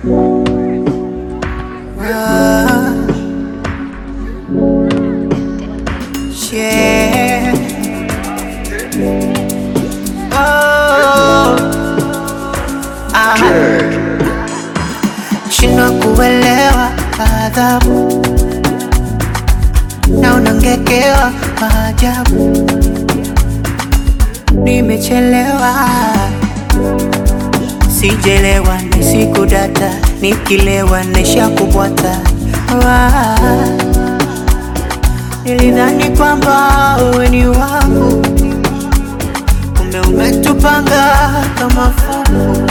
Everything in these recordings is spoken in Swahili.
Ah, yeah. Oh, ah. Shindwa kuelewa adhabu na unangekewa maajabu. Nimechelewa, sijelewa, nisiku data, nikilewa naisha kubwata. Ah, Nilidhani kwamba uwe ni wangu, kumbe umetupanga kama fungu.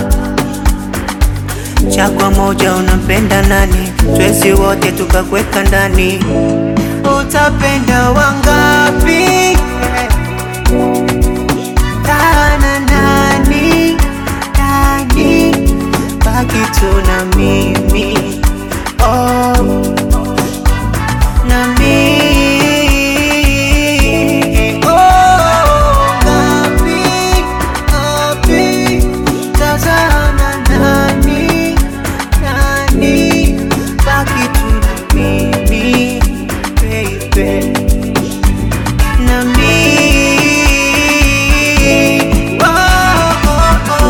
Chagua moja, unampenda nani? Twezi wote tukakweka ndani, utapenda wangapi? Tana nani nani, baki tu na mimi oh, na mimi oh, ngapi ngapi, tazama nani nani, baki tu na mimi baby na mimi oh, oh, oh.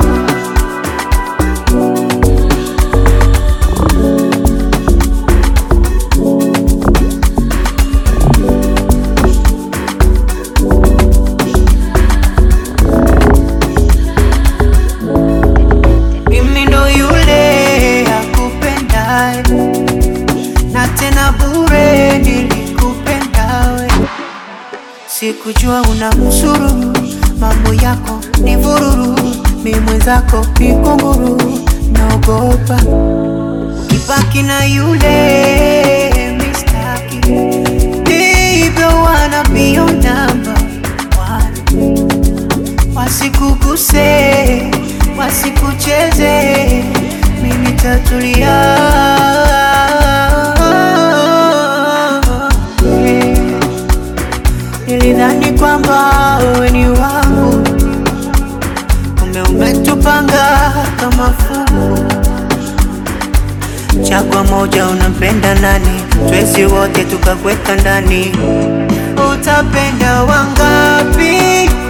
Mimi ndo yule akupendaye na tena bure nilikupenda we, sikujua una msururu, mambo yako ni vururu, mi mwenzako ni kunguru, naogopa ukibaki na yule mistaki, hivyo wanna be your number one wasikuguse, wasikucheze, mimi nitatulia. Nilidhani kwamba wewe ni wangu, kumbe umetupanga kama fungu. Chagua moja, unampenda nani? Twezi wote tukakweka ndani, utapenda wangapi?